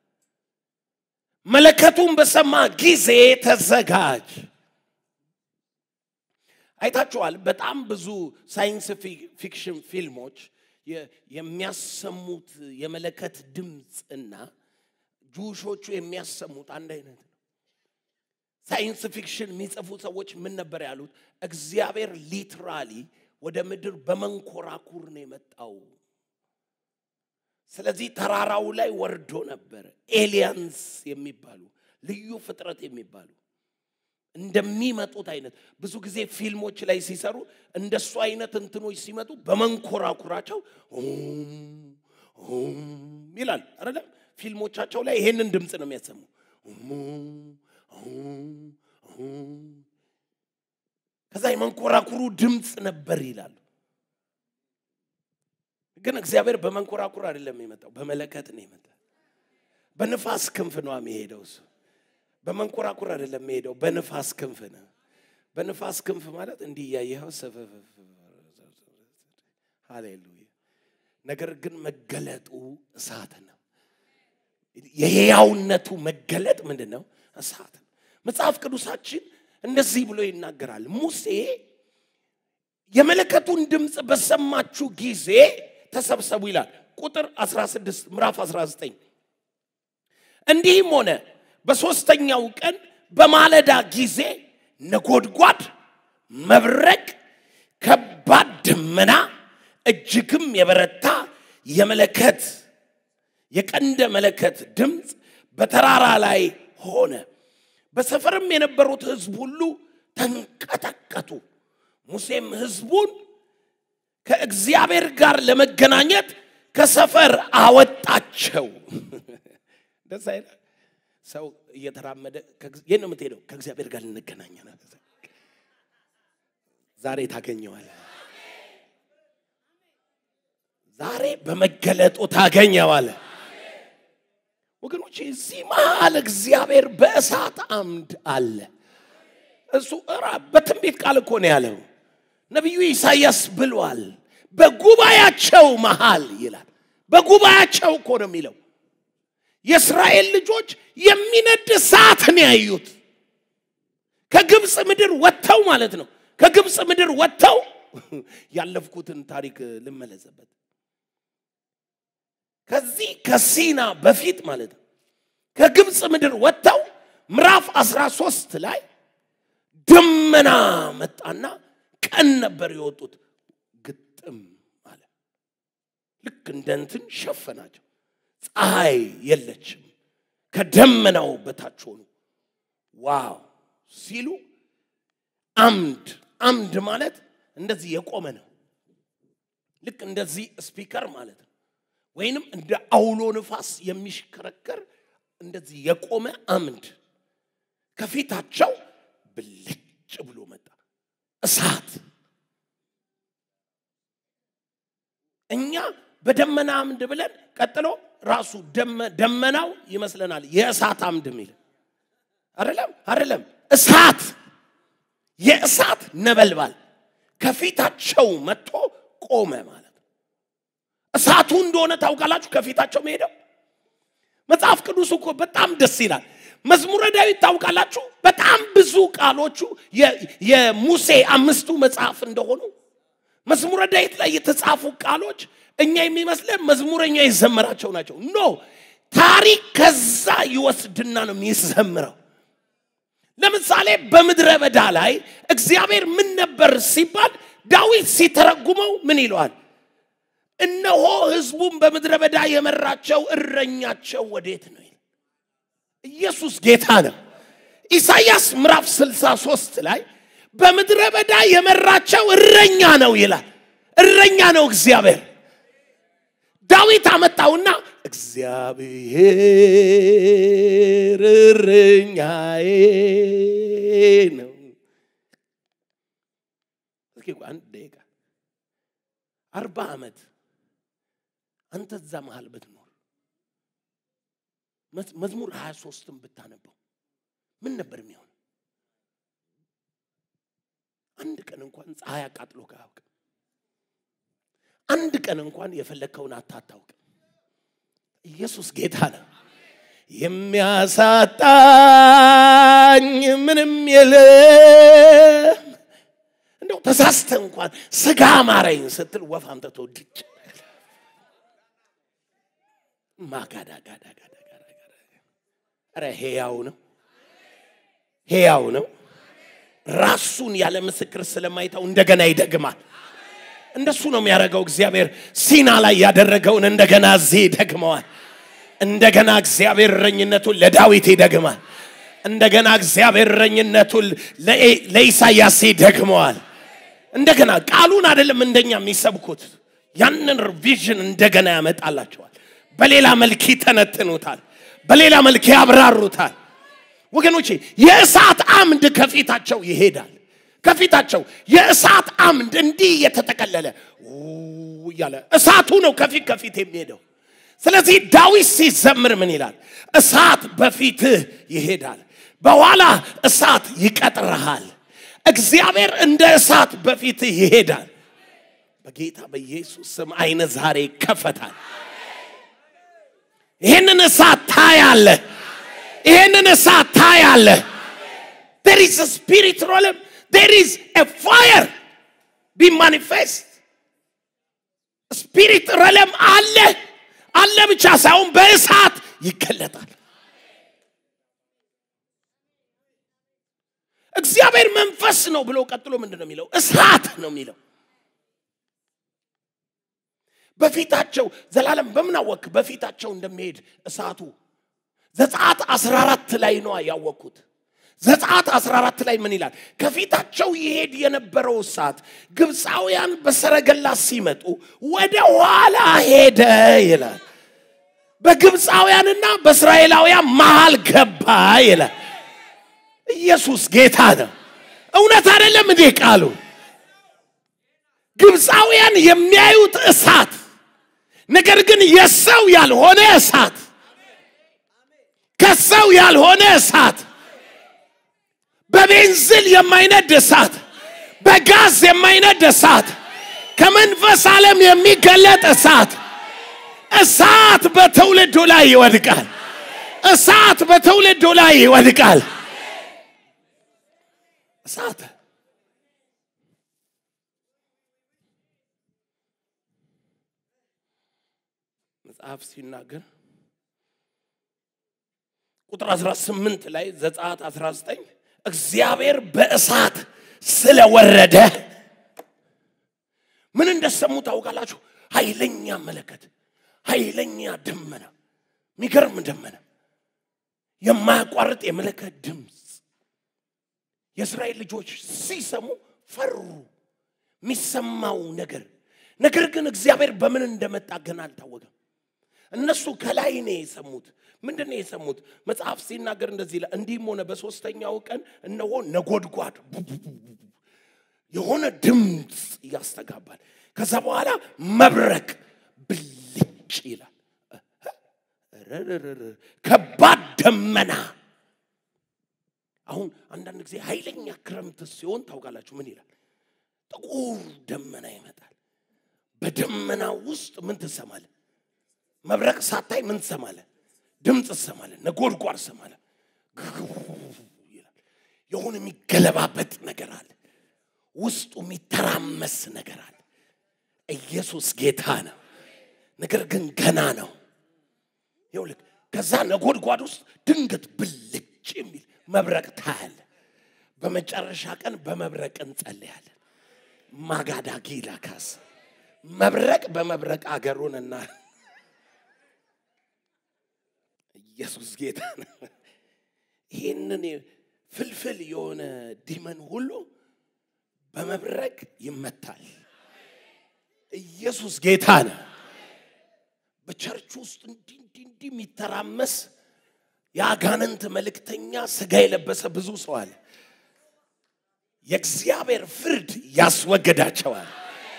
መለከቱን በሰማ ጊዜ ተዘጋጅ። አይታችኋል። በጣም ብዙ ሳይንስ ፊክሽን ፊልሞች የሚያሰሙት የመለከት ድምፅ እና ጁሾቹ የሚያሰሙት አንድ አይነት ነው። ሳይንስ ፊክሽን የሚጽፉ ሰዎች ምን ነበር ያሉት? እግዚአብሔር ሊትራሊ ወደ ምድር በመንኮራኩር ነው የመጣው። ስለዚህ ተራራው ላይ ወርዶ ነበር። ኤሊያንስ የሚባሉ ልዩ ፍጥረት የሚባሉ እንደሚመጡት አይነት ብዙ ጊዜ ፊልሞች ላይ ሲሰሩ እንደሱ አይነት እንትኖች ሲመጡ በመንኮራኩራቸው ይላል አይደለም። ፊልሞቻቸው ላይ ይሄንን ድምፅ ነው የሚያሰሙ። ከዛ የመንኮራኩሩ ድምፅ ነበር ይላሉ። ግን እግዚአብሔር በመንኮራኩር አይደለም የመጣው፣ በመለከት ነው የመጣው። በንፋስ ክንፍ ነው የሚሄደው እሱ። በመንኮራኩር አይደለም የሚሄደው፣ በንፋስ ክንፍ ነው። በንፋስ ክንፍ ማለት እንዲህ እያየኸው ሃሌሉያ። ነገር ግን መገለጡ እሳት ነው። የሕያውነቱ መገለጥ ምንድን ነው? እሳት ነው። መጽሐፍ ቅዱሳችን እንደዚህ ብሎ ይናገራል። ሙሴ የመለከቱን ድምፅ በሰማችሁ ጊዜ ተሰብሰቡ ይላል። ቁጥር 16 ምዕራፍ 19 እንዲህም ሆነ በሦስተኛው ቀን በማለዳ ጊዜ ነጎድጓድ፣ መብረቅ፣ ከባድ ደመና፣ እጅግም የበረታ የመለከት የቀንደ መለከት ድምፅ በተራራ ላይ ሆነ። በሰፈርም የነበሩት ሕዝብ ሁሉ ተንቀጠቀጡ። ሙሴም ሕዝቡን ከእግዚአብሔር ጋር ለመገናኘት ከሰፈር አወጣቸው። ደስ አይለ ሰው እየተራመደ የት ነው የምትሄደው? ከእግዚአብሔር ጋር ልንገናኝ ነው። ዛሬ ታገኘዋል። ዛሬ በመገለጡ ታገኘዋል። ወገኖች እዚህ መሃል እግዚአብሔር በእሳት አምድ አለ። እሱ በትንቢት ቃል እኮ ነው ያለው። ነቢዩ ኢሳያስ ብሏል። በጉባኤያቸው መሃል ይላል። በጉባኤያቸው እኮ ነው የሚለው። የእስራኤል ልጆች የሚነድ እሳትን ያዩት ከግብፅ ምድር ወጥተው ማለት ነው። ከግብፅ ምድር ወጥተው ያለፍኩትን ታሪክ ልመለስበት። ከዚህ ከሲና በፊት ማለት ነው። ከግብፅ ምድር ወጥተው ምዕራፍ 13 ላይ ደመና መጣና ቀን ነበር የወጡት። ግጥም አለ። ልክ እንደ እንትን ሸፈናቸው። ፀሐይ የለችም። ከደመናው በታች ሆኑ። ዋው ሲሉ አምድ አምድ ማለት እንደዚህ የቆመ ነው። ልክ እንደዚህ ስፒከር ማለት ነው። ወይንም እንደ አውሎ ንፋስ የሚሽከረከር እንደዚህ የቆመ አምድ ከፊታቸው ብልጭ ብሎ መጣ እሳት። እኛ በደመና አምድ ብለን ቀጥሎ ራሱ ደመናው ይመስለናል የእሳት አምድ የሚል አይደለም፣ አይደለም እሳት የእሳት ነበልባል ከፊታቸው መጥቶ ቆመ ማለት ነው። እሳቱ እንደሆነ ታውቃላችሁ። ከፊታቸው መሄደው መጽሐፍ ቅዱስ እኮ በጣም ደስ ይላል። መዝሙረ ዳዊት ታውቃላችሁ። በጣም ብዙ ቃሎቹ የሙሴ አምስቱ መጽሐፍ እንደሆኑ መዝሙረ ዳዊት ላይ የተጻፉ ቃሎች እኛ የሚመስለን መዝሙረኛ የዘመራቸው ናቸው። ኖ ታሪክ ከዛ ይወስድና ነው የሚዘምረው። ለምሳሌ በምድረ በዳ ላይ እግዚአብሔር ምን ነበር ሲባል ዳዊት ሲተረጉመው ምን ይለዋል? እነሆ ህዝቡን በምድረ በዳ የመራቸው እረኛቸው ወዴት ነው? ኢየሱስ ጌታ ነው። ኢሳይያስ ምዕራፍ 63 ላይ በምድረ በዳ የመራቸው እረኛ ነው ይላል። እረኛ ነው እግዚአብሔር። ዳዊት አመጣውና እግዚአብሔር እረኛዬ ነው። እስኪ አንድ ደቂቃ አርባ ዓመት አንተ እዛ መሃል ብትኖር መዝሙር ሀያ ሶስትን ብታነበው ምን ነበር የሚሆን? አንድ ቀን እንኳን ፀሐይ አቃጥሎ አያውቅም። አንድ ቀን እንኳን የፈለግከውን አታታውቅም። ኢየሱስ ጌታ ነው። የሚያሳጣኝ ምንም የለም። እንደው ተሳስተ እንኳን ስጋ ማረኝ ስትል ወፍ አምጥቶ ድጭ ማጋዳጋዳጋዳ ኧረ ሄያው ነው ሄያው ነው። ራሱን ያለ ምስክር ስለማይተው እንደገና ይደግማል። እንደሱ ነው የሚያደርገው እግዚአብሔር። ሲና ላይ ያደረገውን እንደገና እዚህ ይደግመዋል። እንደገና እግዚአብሔር እረኝነቱን ለዳዊት ይደግማል። እንደገና እግዚአብሔር እረኝነቱን ለኢሳያስ ይደግመዋል። እንደገና ቃሉን አይደለም እንደኛ የሚሰብኩት ያንን ቪዥን እንደገና ያመጣላቸዋል። በሌላ መልክ ይተነትኑታል። በሌላ መልክ ያብራሩታል። ወገኖቼ የእሳት አምድ ከፊታቸው ይሄዳል። ከፊታቸው የእሳት አምድ እንዲህ እየተጠቀለለ እያለ እሳቱ ነው ከፊት ከፊት የሚሄደው። ስለዚህ ዳዊት ሲዘምር ምን ይላል? እሳት በፊትህ ይሄዳል፣ በኋላ እሳት ይቀጥረሃል። እግዚአብሔር እንደ እሳት በፊትህ ይሄዳል። በጌታ በኢየሱስ ስም አይነ ዛሬ ይከፈታል። ይህንን እሳት ታያለህ። ይህንን እሳት ታያለህ። there is a spirit realm there is a fire be manifest ስፒሪት ረለም አለ አለ ብቻ ሳይሆን በእሳት ይገለጣል። እግዚአብሔር መንፈስ ነው ብሎ ቀጥሎ ምንድን ነው የሚለው? እሳት ነው የሚለው። በፊታቸው ዘላለም በምን አወክ? በፊታቸው እንደሚሄድ እሳቱ ዘጸአት 14 ላይ ነው ያወቅኩት። ዘጸአት 14 ላይ ምን ይላል? ከፊታቸው ይሄድ የነበረው እሳት ግብፃውያን በሰረገላ ሲመጡ ወደ ኋላ ሄደ ይላል። በግብፃውያንና በእስራኤላውያን መሃል ገባ ይላል። ኢየሱስ ጌታ ነው። እውነት አይደለም እንዴ ቃሉ? ግብፃውያን የሚያዩት እሳት ነገር ግን የሰው ያልሆነ እሳት ከሰው ያልሆነ እሳት በቤንዝል የማይነድ እሳት በጋዝ የማይነድ እሳት ከመንፈስ ዓለም የሚገለጥ እሳት እሳት በትውልዱ ላይ ይወድቃል። እሳት በትውልዱ ላይ ይወድቃል። እሳት መጽሐፍ ሲናገር ቁጥር 18 ላይ ዘጸአት 19 እግዚአብሔር በእሳት ስለወረደ የሰሙ ታውቃላችሁ? ኃይለኛ መለከት፣ ኃይለኛ ደመና፣ የሚገርም ደመና፣ የማያቋርጥ የመለከት ድምፅ። የእስራኤል ልጆች ሲሰሙ ፈሩ። የሚሰማው ነገር ነገር ግን እግዚአብሔር በምን እንደመጣ ገና አልታወቀም። እነሱ ከላይ ነው የሰሙት። ምንድን ነው የሰሙት? መጽሐፍ ሲናገር እንደዚህ ይላል፣ እንዲህም ሆነ በሶስተኛው ቀን እነሆ ነጎድጓድ የሆነ ድምፅ ያስተጋባል። ከዛ በኋላ መብረቅ ብልጭ ይላል። ረረረረ፣ ከባድ ደመና። አሁን አንዳንድ ጊዜ ኃይለኛ ክረምት ሲሆን ታውቃላችሁ ምን ይላል? ጥቁር ደመና ይመጣል። በደመና ውስጥ ምን ትሰማለህ? መብረቅ ሳታይ ምን ትሰማለህ? ድምፅ ትሰማለህ፣ ነጎድጓድ ትሰማለህ። ግግቡ ይላል። የሆነ የሚገለባበጥ ነገር አለ። ውስጡ የሚተራመስ ነገር አለ። ኢየሱስ ጌታ ነው። ነገር ግን ገና ነው። ይኸውልህ ከዛ ነጎድጓድ ውስጥ ድንገት ብልጭ የሚል መብረቅ ታያለ። በመጨረሻ ቀን በመብረቅ እንጸልያለን። ማጋዳጊ ላካስ መብረቅ በመብረቅ አገሩንና ኢየሱስ ጌታ ነው። ይህንን ፍልፍል የሆነ ዲመን ሁሉ በመብረቅ ይመታል። ኢየሱስ ጌታ ነው። በቸርች ውስጥ እንዲህ እንዲህ እንዲህ የሚተራመስ የአጋንንት መልእክተኛ ስጋ የለበሰ ብዙ ሰው አለ። የእግዚአብሔር ፍርድ ያስወገዳቸዋል።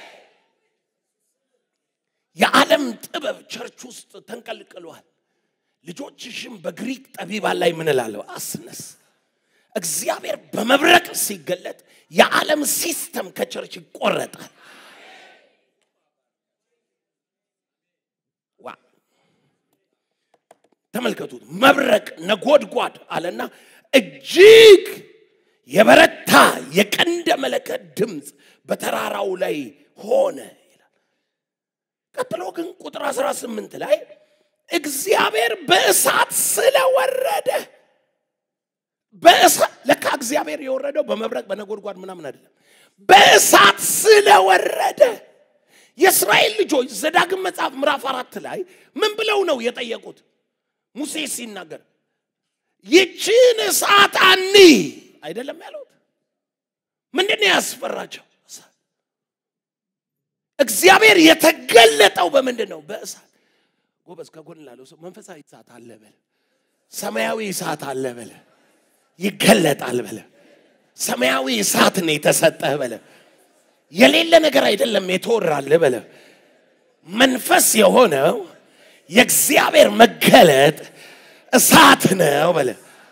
የዓለም ጥበብ ቸርች ውስጥ ተንቀልቅሏል። ልጆችሽም በግሪክ ጠቢባን ላይ ምን እላለሁ አስነስ። እግዚአብሔር በመብረቅ ሲገለጥ የዓለም ሲስተም ከቸርች ይቆረጣል። ዋ ተመልከቱት። መብረቅ ነጎድጓድ አለና እጅግ የበረታ የቀንደ መለከት ድምፅ በተራራው ላይ ሆነ ይላል። ቀጥሎ ግን ቁጥር 18 ላይ እግዚአብሔር በእሳት ስለወረደ በእሳት ለካ እግዚአብሔር የወረደው በመብረቅ በነጎድጓድ ምናምን አይደለም፣ በእሳት ስለወረደ የእስራኤል ልጆች ዘዳግም መጽሐፍ ምዕራፍ አራት ላይ ምን ብለው ነው የጠየቁት? ሙሴ ሲናገር ይችን እሳት አኒ አይደለም ያሉት። ምንድን ነው ያስፈራቸው? እሳት። እግዚአብሔር የተገለጠው በምንድን ነው? በእሳት። ጎበዝ፣ ከጎን ላለው ሰው መንፈሳዊ እሳት አለ በለ፣ ሰማያዊ እሳት አለ በለ፣ ይገለጣል በለ። ሰማያዊ እሳት ነው የተሰጠህ በለ። የሌለ ነገር አይደለም የተወራልህ በለ። መንፈስ የሆነው የእግዚአብሔር መገለጥ እሳት ነው በለ።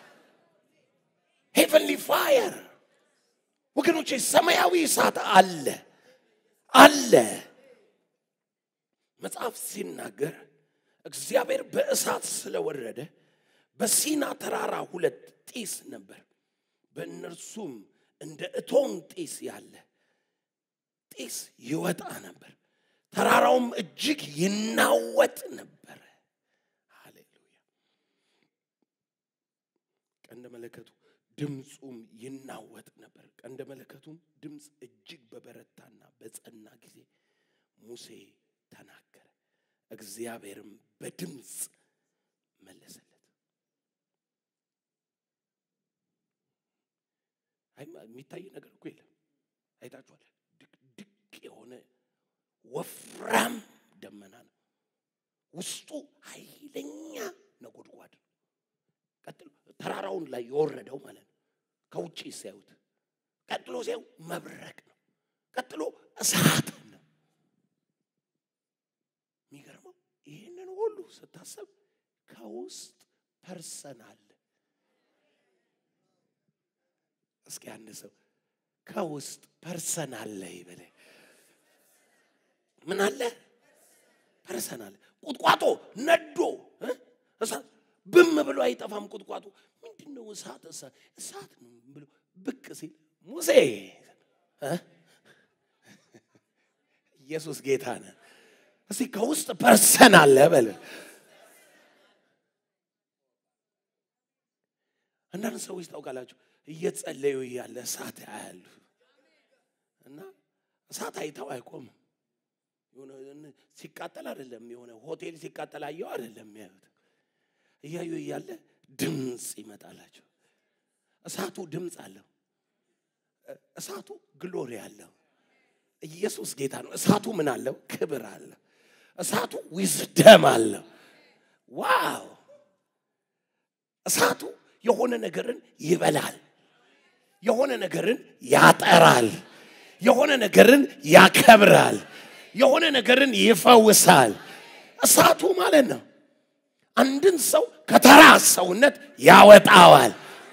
ሄቨንሊ ፋየር ወገኖቼ፣ ሰማያዊ እሳት አለ አለ። መጽሐፍ ሲናገር እግዚአብሔር በእሳት ስለወረደ በሲና ተራራ ሁለት ጢስ ነበር፣ በእነርሱም እንደ እቶን ጢስ ያለ ጢስ ይወጣ ነበር። ተራራውም እጅግ ይናወጥ ነበረ። ሃሌሉያ! ቀንደ መለከቱ ድምፁም ይናወጥ ነበር። ቀንደ መለከቱም ድምፅ እጅግ በበረታና በጸና ጊዜ ሙሴ ተናገረ፣ እግዚአብሔርም በድምፅ መለሰለት። አይ የሚታይ ነገር እኮ የለም። አይታችኋል። ድቅድቅ የሆነ ወፍራም ደመና ነው። ውስጡ ኃይለኛ ነጎድጓድ ነው። ቀጥሎ ተራራውን ላይ የወረደው ማለት ነው። ከውጭ ሲያዩት፣ ቀጥሎ ሲያዩ መብረቅ ነው። ቀጥሎ እሳት ነው። የሚገርመው ይህንን ሁሉ ስታሰብ ከውስጥ ፐርሰን አለ። እስኪ አንድ ሰው ከውስጥ ፐርሰን አለ ይበለ። ምን አለ? ፐርሰን አለ። ቁጥቋጦ ነዶ እ? እሳት ብም ብሎ አይጠፋም። ቁጥቋጦ ምንድን ነው? እሳት እሳት እሳት ነው ብሎ ብቅ ሲል ሙሴ እ? ኢየሱስ ጌታ ነ እስቲ ከውስጥ ፐርሰን አለ በለ። አንዳንድ ሰዎች ታውቃላችሁ እየጸለዩ እያለ እሳት ያያሉ እና እሳት አይተው አይቆምም። የሆነ ሲቃጠል አይደለም፣ የሆነ ሆቴል ሲቃጠል አየው አይደለም የሚያዩት። እያዩ እያለ ድምፅ ይመጣላቸው። እሳቱ ድምፅ አለው። እሳቱ ግሎሪ አለው። ኢየሱስ ጌታ ነው። እሳቱ ምን አለው? ክብር አለው። እሳቱ ዊዝደም አለው። ዋው! እሳቱ የሆነ ነገርን ይበላል። የሆነ ነገርን ያጠራል። የሆነ ነገርን ያከብራል። የሆነ ነገርን ይፈውሳል። እሳቱ ማለት ነው። አንድን ሰው ከተራ ሰውነት ያወጣዋል።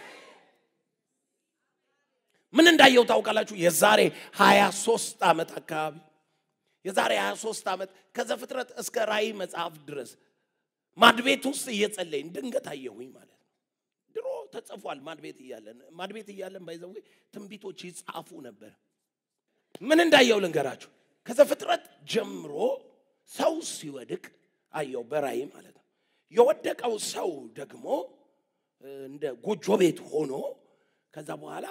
ምን እንዳየው ታውቃላችሁ? የዛሬ 23 ዓመት አካባቢ የዛሬ 23 ዓመት ከዘፍጥረት እስከ ራእይ መጽሐፍ ድረስ ማድቤት ውስጥ እየጸለይን ድንገት አየሁኝ ማለት ነው። ድሮ ተጽፏል። ማድቤት እያለን ማድቤት እያለን ባይዘዌ ትንቢቶች ይጻፉ ነበር። ምን እንዳየው ልንገራችሁ። ከዘፍጥረት ጀምሮ ሰው ሲወድቅ አየው በራእይ ማለት ነው። የወደቀው ሰው ደግሞ እንደ ጎጆ ቤት ሆኖ ከዛ በኋላ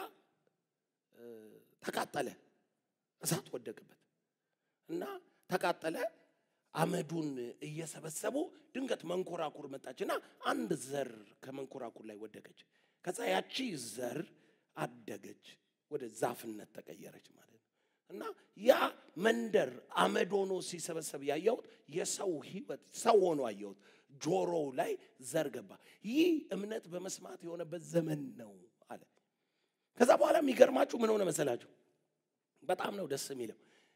ተቃጠለ። እሳት ወደቅበት እና ተቃጠለ። አመዱን እየሰበሰቡ ድንገት መንኮራኩር መጣችና አንድ ዘር ከመንኮራኩር ላይ ወደቀች። ከዛ ያቺ ዘር አደገች፣ ወደ ዛፍነት ተቀየረች ማለት ነው። እና ያ መንደር አመድ ሆኖ ሲሰበሰብ ያየሁት የሰው ህይወት ሰው ሆኖ አየሁት። ጆሮው ላይ ዘር ገባ። ይህ እምነት በመስማት የሆነበት ዘመን ነው አለ። ከዛ በኋላ የሚገርማችሁ ምን ሆነ መሰላችሁ? በጣም ነው ደስ የሚለው።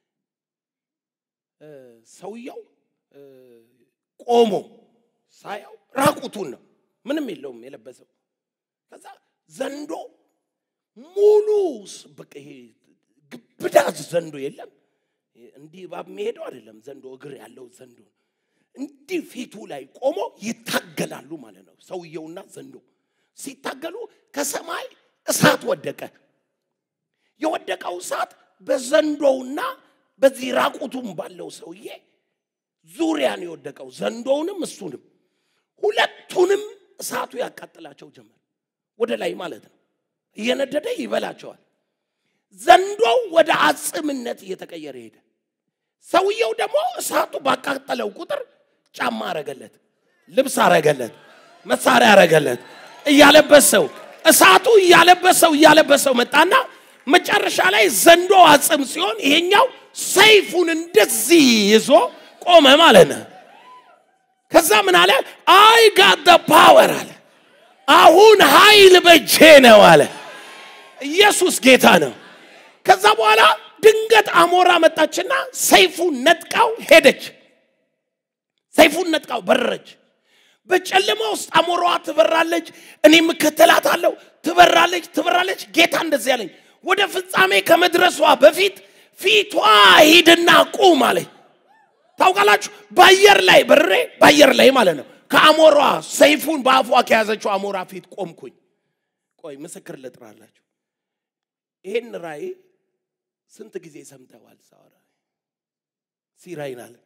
ሰውየው ቆሞ ሳያው ራቁቱን ነው፣ ምንም የለውም የለበሰው። ከዛ ዘንዶ ሙሉ በቃ ይሄ ግብዳ ዘንዶ የለም እንዲህ እባብ የሚሄደው አይደለም። ዘንዶ እግር ያለው ዘንዶ እንዲህ ፊቱ ላይ ቆሞ ይታገላሉ ማለት ነው። ሰውየውና ዘንዶ ሲታገሉ ከሰማይ እሳት ወደቀ። የወደቀው እሳት በዘንዶውና በዚህ ራቁቱም ባለው ሰውዬ ዙሪያ ነው የወደቀው። ዘንዶውንም እሱንም ሁለቱንም እሳቱ ያቃጥላቸው ጀመር። ወደ ላይ ማለት ነው። እየነደደ ይበላቸዋል። ዘንዶው ወደ አጽምነት እየተቀየረ ሄደ። ሰውየው ደግሞ እሳቱ ባቃጠለው ቁጥር ጫማ አረገለት፣ ልብስ አረገለት፣ መሳሪያ አረገለት፣ እያለበሰው እሳቱ እያለበሰው እያለበሰው መጣና መጨረሻ ላይ ዘንዶ አጽም ሲሆን ይሄኛው ሰይፉን እንደዚህ ይዞ ቆመ ማለት ነው። ከዛ ምን አለ? አይ ጋት ፓወር አለ። አሁን ኃይል በጄ ነው አለ። ኢየሱስ ጌታ ነው። ከዛ በኋላ ድንገት አሞራ መጣችና ሰይፉን ነጥቃው ሄደች። ሰይፉን ነጥቃው በረረች። በጨለማ ውስጥ አሞራዋ ትበራለች፣ እኔም እከተላታለሁ። ትበራለች፣ ትበራለች። ጌታ እንደዚህ ያለኝ ወደ ፍጻሜ ከመድረሷ በፊት ፊቷ ሂድና ቁም አለኝ። ታውቃላችሁ፣ በአየር ላይ በሬ በአየር ላይ ማለት ነው። ከአሞሯ ሰይፉን በአፏ ከያዘችው አሞራ ፊት ቆምኩኝ። ቆይ ምስክር ልጥራላችሁ። ይሄን ራእይ ስንት ጊዜ ሰምተዋል? ሳወራ ሲራይን አለ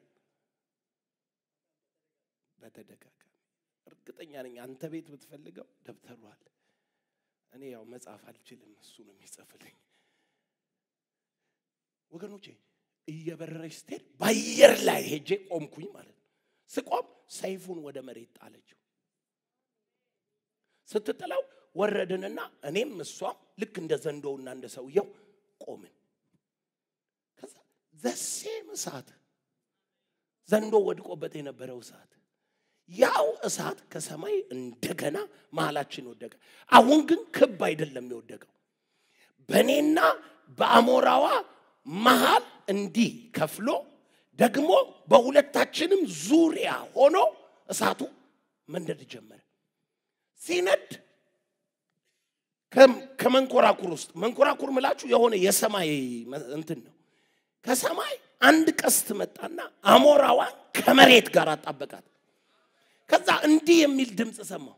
በተደጋጋሚ እርግጠኛ ነኝ። አንተ ቤት ብትፈልገው ደብተሩ አለ። እኔ ያው መጻፍ አልችልም፣ እሱ ነው የሚጽፍልኝ። ወገኖቼ እየበረረች ስትሄድ በአየር ላይ ሄጄ ቆምኩኝ ማለት ነው። ስቆም ሰይፉን ወደ መሬት ጣለችው። ስትጥለው ወረድንና እኔም እሷም ልክ እንደ ዘንዶውና እንደ ሰውየው ቆምን። ከዛ ዘሴም እሳት ዘንዶ ወድቆበት የነበረው እሳት ያው እሳት ከሰማይ እንደገና መሀላችን ወደቀ። አሁን ግን ክብ አይደለም የወደቀው፣ በእኔና በአሞራዋ መሃል እንዲህ ከፍሎ ደግሞ በሁለታችንም ዙሪያ ሆኖ እሳቱ መንደድ ጀመረ። ሲነድ ከመንኮራኩር ውስጥ መንኮራኩር ምላችሁ የሆነ የሰማይ እንትን ነው። ከሰማይ አንድ ቀስት መጣና አሞራዋን ከመሬት ጋር አጣበቃት። ከዛ እንዲህ የሚል ድምፅ ሰማሁ።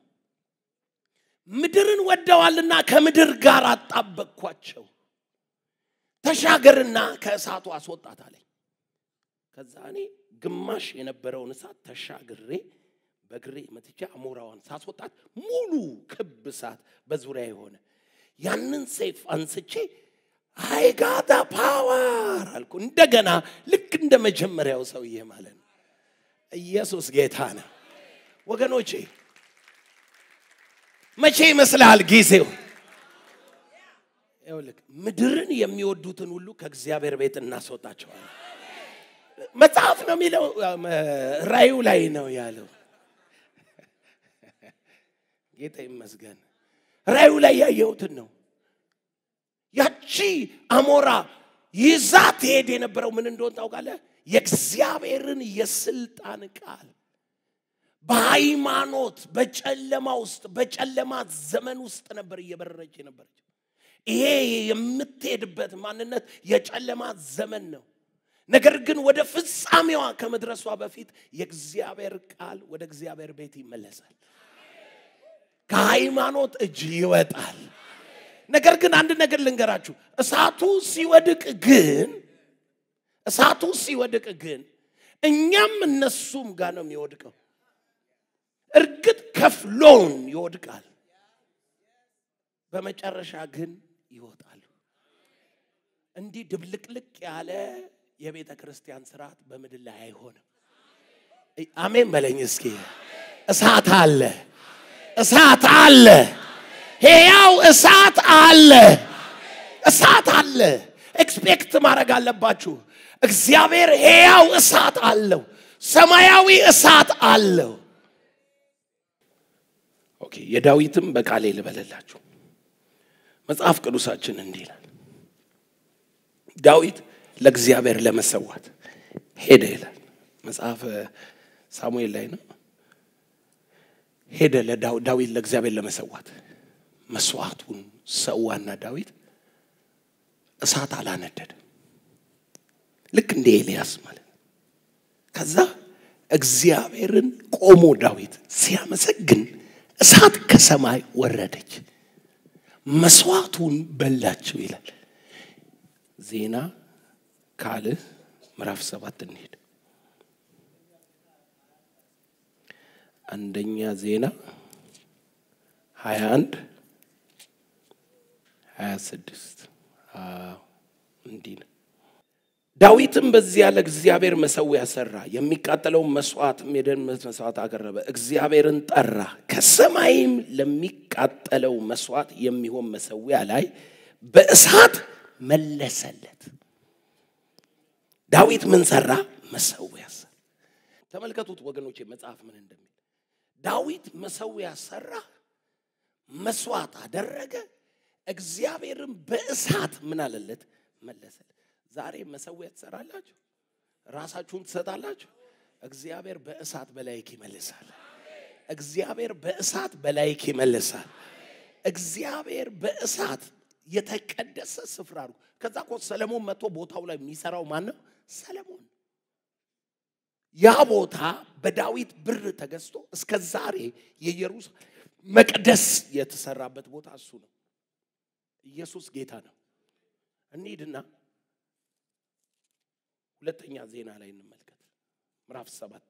ምድርን ወደዋልና ከምድር ጋር አጣበቅኳቸው፣ ተሻገርና ከእሳቱ አስወጣት አለኝ። ከዛ እኔ ግማሽ የነበረውን እሳት ተሻግሬ በግሬ መትቻ አሞራዋን ሳስወጣት ሙሉ ክብ እሳት በዙሪያ የሆነ ያንን ሰይፍ አንስቼ አይጋታ ፓወር አልኩ። እንደገና ልክ እንደ መጀመሪያው ሰውዬ ማለት ነው። ኢየሱስ ጌታ ነው ወገኖቼ። መቼ ይመስልሃል ጊዜው? ይኸውልህ ምድርን የሚወዱትን ሁሉ ከእግዚአብሔር ቤት እናስወጣቸዋለን። መጽሐፍ ነው የሚለው፣ ራዩ ላይ ነው ያለው። ጌታ ይመስገን። ራዩ ላይ ያየሁትን ነው። ያቺ አሞራ ይዛ ትሄድ የነበረው ምን እንደሆን ታውቃለህ? የእግዚአብሔርን የስልጣን ቃል በሃይማኖት በጨለማ ውስጥ በጨለማ ዘመን ውስጥ ነበር እየበረረች የነበረች። ይሄ የምትሄድበት ማንነት የጨለማ ዘመን ነው። ነገር ግን ወደ ፍጻሜዋ ከመድረሷ በፊት የእግዚአብሔር ቃል ወደ እግዚአብሔር ቤት ይመለሳል። ከሃይማኖት እጅ ይወጣል። ነገር ግን አንድ ነገር ልንገራችሁ፣ እሳቱ ሲወድቅ ግን እሳቱ ሲወድቅ ግን እኛም እነሱም ጋር ነው የሚወድቀው። እርግጥ ከፍሎን ይወድቃል፣ በመጨረሻ ግን ይወጣሉ። እንዲህ ድብልቅልቅ ያለ የቤተ ክርስቲያን ስርዓት በምድር ላይ አይሆንም። አሜን በለኝ እስኪ። እሳት አለ፣ እሳት አለ፣ ሕያው እሳት አለ፣ እሳት አለ። ኤክስፔክት ማድረግ አለባችሁ። እግዚአብሔር ሕያው እሳት አለው፣ ሰማያዊ እሳት አለው። ኦኬ፣ የዳዊትም በቃሌ ልበለላችሁ። መጽሐፍ ቅዱሳችን እንዲህ ይላል፣ ዳዊት ለእግዚአብሔር ለመሰዋት ሄደ ይላል። መጽሐፍ ሳሙኤል ላይ ነው። ሄደ ለዳዊት ለእግዚአብሔር ለመሰዋት መስዋዕቱን ሰዋና ዳዊት እሳት አላነደደ ልክ እንደ ኤልያስ ማለት ነው። ከዛ እግዚአብሔርን ቆሞ ዳዊት ሲያመሰግን እሳት ከሰማይ ወረደች፣ መስዋዕቱን በላቸው ይላል። ዜና ካልዕ ምዕራፍ ሰባት እንሄድ። አንደኛ ዜና ሀያ አንድ ሀያ ስድስት እንዲህ ነው። ዳዊትም በዚያ ለእግዚአብሔር መሰዊያ ሰራ፣ የሚቃጠለውን መስዋዕትም የደህን መስዋዕት አቀረበ፣ እግዚአብሔርን ጠራ። ከሰማይም ለሚቃጠለው መስዋዕት የሚሆን መሰዊያ ላይ በእሳት መለሰለት። ዳዊት ምን ሰራ? መሰዊያ ሰራ። ተመልከቱት ወገኖቼ መጽሐፍ ምን እንደሚል ዳዊት መሰዊያ ሰራ፣ መስዋዕት አደረገ፣ እግዚአብሔርን በእሳት ምን አለለት? መለሰለት። ዛሬ መሰዊያ ትሰራላችሁ፣ ራሳችሁን ትሰጣላችሁ። እግዚአብሔር በእሳት በላይክ ይመልሳል። እግዚአብሔር በእሳት በላይክ ይመልሳል። እግዚአብሔር በእሳት የተቀደሰ ስፍራ ነው። ከዛ እኮ ሰለሞን መጥቶ ቦታው ላይ የሚሰራው ማን ነው? ሰለሞን። ያ ቦታ በዳዊት ብር ተገዝቶ እስከ ዛሬ የኢየሩሳሌም መቅደስ የተሰራበት ቦታ እሱ ነው። ኢየሱስ ጌታ ነው። እንሂድና ሁለተኛ ዜና ላይ እንመልከት። ምዕራፍ ሰባት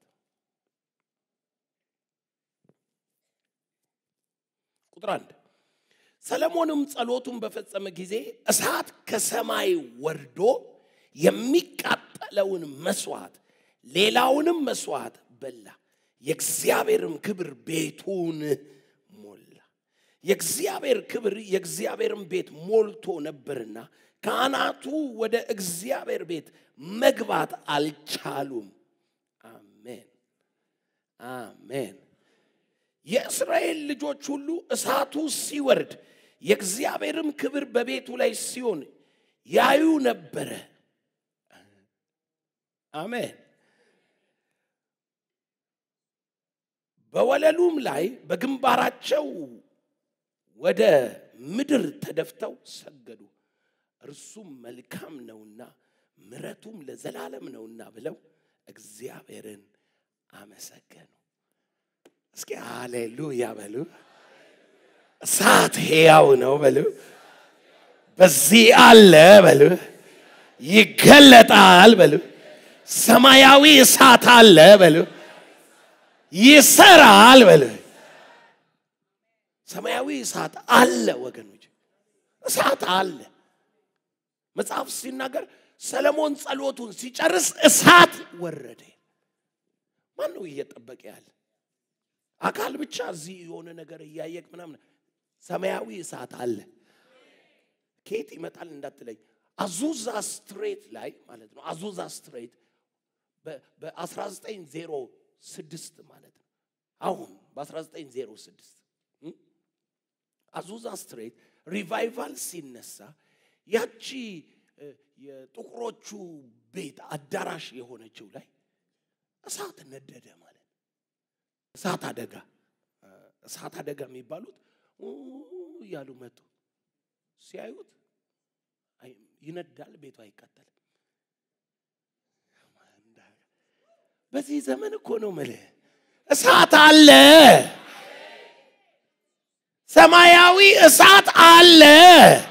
ቁጥር አንድ ሰለሞንም ጸሎቱን በፈጸመ ጊዜ እሳት ከሰማይ ወርዶ የሚቃጠለውን መስዋዕት ሌላውንም መስዋዕት በላ፣ የእግዚአብሔርም ክብር ቤቱን ሞላ። የእግዚአብሔር ክብር የእግዚአብሔርን ቤት ሞልቶ ነበርና ካህናቱ ወደ እግዚአብሔር ቤት መግባት አልቻሉም። አሜን አሜን። የእስራኤል ልጆች ሁሉ እሳቱ ሲወርድ የእግዚአብሔርም ክብር በቤቱ ላይ ሲሆን ያዩ ነበረ። አሜን። በወለሉም ላይ በግንባራቸው ወደ ምድር ተደፍተው ሰገዱ። እርሱም መልካም ነውና ምሕረቱም ለዘላለም ነውና ብለው እግዚአብሔርን አመሰገኑ። እስኪ ሃሌሉያ በሉ። እሳት ሕያው ነው በሉ። በዚህ አለ በሉ። ይገለጣል በሉ። ሰማያዊ እሳት አለ በሉ። ይሰራል በሉ። ሰማያዊ እሳት አለ ወገኖች፣ እሳት አለ። መጽሐፍ ሲናገር ሰለሞን ጸሎቱን ሲጨርስ እሳት ወረደ። ማን ነው እየጠበቀ ያለ? አካል ብቻ እዚህ የሆነ ነገር እያየቅ ምናምን፣ ሰማያዊ እሳት አለ። ከየት ይመጣል እንዳትለኝ፣ አዙዛ ስትሬት ላይ ማለት ነው። አዙዛ ስትሬት በ1906 ማለት ነው። አሁን በ1906 አዙዛ ስትሬት ሪቫይቫል ሲነሳ ያቺ የጥቁሮቹ ቤት አዳራሽ የሆነችው ላይ እሳት ነደደ ማለት ነው። እሳት አደጋ እሳት አደጋ የሚባሉት እያሉ መጡ። ሲያዩት ይነዳል፣ ቤቱ አይቃጠልም። በዚህ ዘመን እኮ ነው ምልህ እሳት አለ፣ ሰማያዊ እሳት አለ።